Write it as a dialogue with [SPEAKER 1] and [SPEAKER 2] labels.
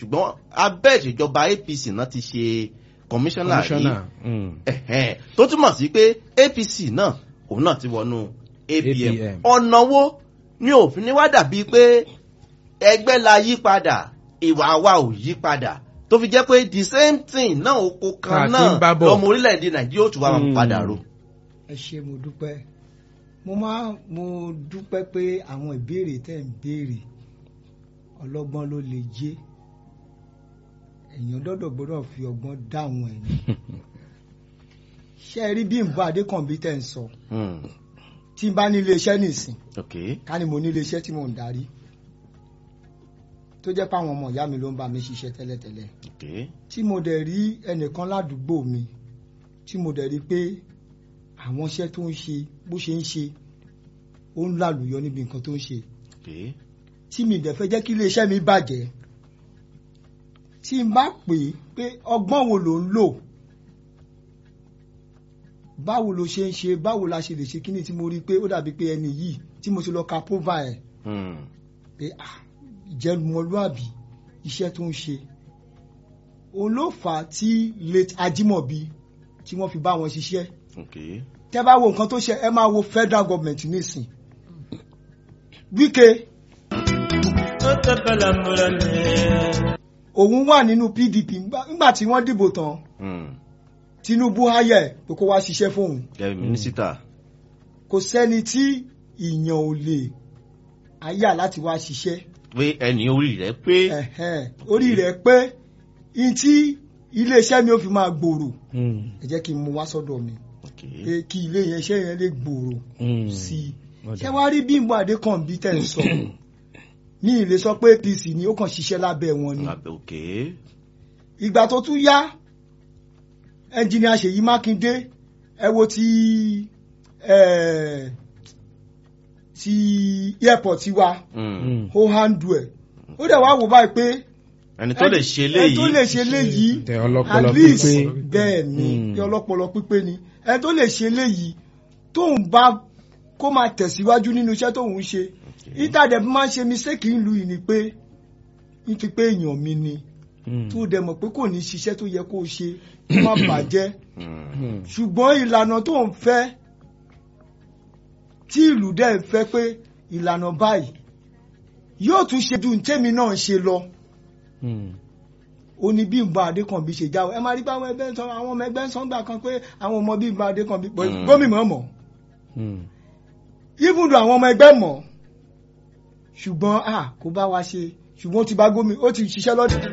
[SPEAKER 1] ṣùgbọ́n abẹ́ ìṣèjọba apc náà ti ṣe kọmíṣánná yìí
[SPEAKER 2] Commissioner. Mm.
[SPEAKER 1] ẹ̀hẹ́n, tó túmọ̀ sí pé apc náà òun náà ti wọnú apm
[SPEAKER 2] APM.
[SPEAKER 1] ọ̀nà wo ni òfin ni wá dàbí pé ẹgbẹ́ la yí padà ìwà wa ò yí padà tó fi jẹ́ pé the same thing náà oko
[SPEAKER 2] Tá
[SPEAKER 1] kan
[SPEAKER 2] a ti
[SPEAKER 1] náà
[SPEAKER 2] ń bá bọ̀.
[SPEAKER 1] lọmọ orílẹ̀-èdè nàìjíríà ó tún wá máa
[SPEAKER 2] Mm.
[SPEAKER 1] padà ro.
[SPEAKER 3] ẹ ṣe mo dúpẹ́ mo máa mo dúpẹ́ pé àwọn ìbéèrè tẹ̀ ń béèrè ọlọ́gbọ́n ló lè jẹ́ èèyàn dọ́dọ̀ gbọ́dọ̀ fi ọgbọ́n dáhùn ẹ̀ ní. ṣé ẹ rí bí nbọ adékànbí tẹ̀ ń sọ
[SPEAKER 1] Mm.
[SPEAKER 3] tí n bá ní iléeṣẹ́ nìsín
[SPEAKER 1] ok
[SPEAKER 3] ká ní mo ní iléeṣẹ́ tí mò ń darí tó jẹ́ pé àwọn ọmọ ìyá mi ló ń bá mi ṣiṣẹ́ tẹ́lẹ̀tẹ́lẹ̀
[SPEAKER 1] ok
[SPEAKER 3] tí mo dẹ̀ rí ẹnìkan ládùúgbò mi tí mo dẹ̀ rí pé àwọn iṣẹ́ tó ń ṣe bó ṣe ń ṣe ó ń lálùyọ níbi nǹkan tó ń ṣe
[SPEAKER 1] ok
[SPEAKER 3] tí mi dẹ̀ fẹ́ jẹ́ kí iléeṣẹ́ mi bàjẹ́ tí n bá pè é pé ọgbọ́n wo ló ń lò báwo ló ṣe ń ṣe báwo la ṣe lè ṣe kíní tí mo rí pé ó dàbí pé ẹni yìí tí mo ti lọ ka pova ẹ̀
[SPEAKER 1] Mm.
[SPEAKER 3] pé ah ìjẹnumọlúàbí iṣẹ́ tó ń ṣe òun ló fà á tí late Ajímọ̀bí tí wọ́n fi bá wọn ṣiṣẹ́
[SPEAKER 1] ok
[SPEAKER 3] tẹ́ bá wo nǹkan tó ṣe ẹ máa wo federal government nísìn Wike òun wà nínú PDP ńgbà- ńgbà tí wọ́n dìbò tán
[SPEAKER 1] Mm.
[SPEAKER 3] Tinubu háyà ẹ̀ pé kó wá ṣiṣẹ́ fóun
[SPEAKER 1] gẹ́gẹ́ bí mínísítà
[SPEAKER 3] kò sẹ́ni tí ìyàn ò lè háyà láti wá ṣiṣẹ́
[SPEAKER 1] pé ẹni orí rẹ̀ pé
[SPEAKER 3] ẹ̀hẹ́n, orí rẹ̀ pé n tí iléeṣẹ́ mi ò fi máa gbòòrò
[SPEAKER 2] Mm.
[SPEAKER 3] ẹ jẹ́ kí n mú wá sọ́dọ̀ mi
[SPEAKER 1] ok
[SPEAKER 3] pé kí ilé yẹn iṣẹ́ yẹn lè gbòòrò
[SPEAKER 2] Mm.
[SPEAKER 3] sí i
[SPEAKER 2] Ọ̀dà.
[SPEAKER 3] ṣé wàá rí Bímbọ́ Adékànbí tẹ̀ ń sọ ní ilé sọ pé APC ni ó kàn ṣiṣẹ́ lábẹ́ wọn ni
[SPEAKER 1] Abẹ́- ok
[SPEAKER 3] ìgbà tó tún yá ẹnjìnìà Ṣèyí Mákindé ẹ wo ti eh, ti airport wa
[SPEAKER 1] Mm.
[SPEAKER 2] Mm.
[SPEAKER 3] ó handle ẹ̀ ó dẹ̀ wá wò báyìí pé
[SPEAKER 1] ẹni tó lè ṣe
[SPEAKER 3] ẹni tó lè
[SPEAKER 1] léyìí
[SPEAKER 3] ṣe léyìí
[SPEAKER 2] Tẹ ọlọ́pọlọ
[SPEAKER 3] at least
[SPEAKER 2] pípé.
[SPEAKER 3] bẹ́ẹ̀ ni
[SPEAKER 2] Mm.
[SPEAKER 3] ní ọlọ́pọlọ pípé ni ẹni tó lè ṣe léyìí tóun bá kó máa tẹ̀síwájú nínú iṣẹ́ tóun ń ṣe ìtàdẹ̀ fi máa ń ṣe mistake ń lu yìí ni pé ní ti pé èèyàn mi ni
[SPEAKER 2] Mm.
[SPEAKER 3] tó dẹ̀ mọ̀ pé kò ní ṣiṣẹ́ tó yẹ kó o ṣe kó má bàjẹ́
[SPEAKER 1] Mm.
[SPEAKER 2] Mm.
[SPEAKER 3] ṣùgbọ́n ìlànà tó ń fẹ́ tí ìlú dẹ̀ ń fẹ́ pé ìlànà báyìí yóò tún ṣe ju tèmi náà ń ṣe lọ
[SPEAKER 2] Mm.
[SPEAKER 3] ó ní Bímbọ́ Adékànbí ṣe jáwé ẹ máa rí pé àwọn ẹgbẹ́ ń sọ àwọn ọmọ ẹgbẹ́ ń sọ gbà kan pé àwọn ọmọ Bímbọ́ Adékànbí pé
[SPEAKER 1] Mm.
[SPEAKER 3] gómìnà mọ̀
[SPEAKER 2] Mm.
[SPEAKER 3] even though àwọn ọmọ ẹgbẹ́ mọ̀ ṣùgbọ́n à kó bá wa ṣe ṣùgbọ́n ó ti bá gómìnà ó ti ṣiṣẹ́ lọ́dún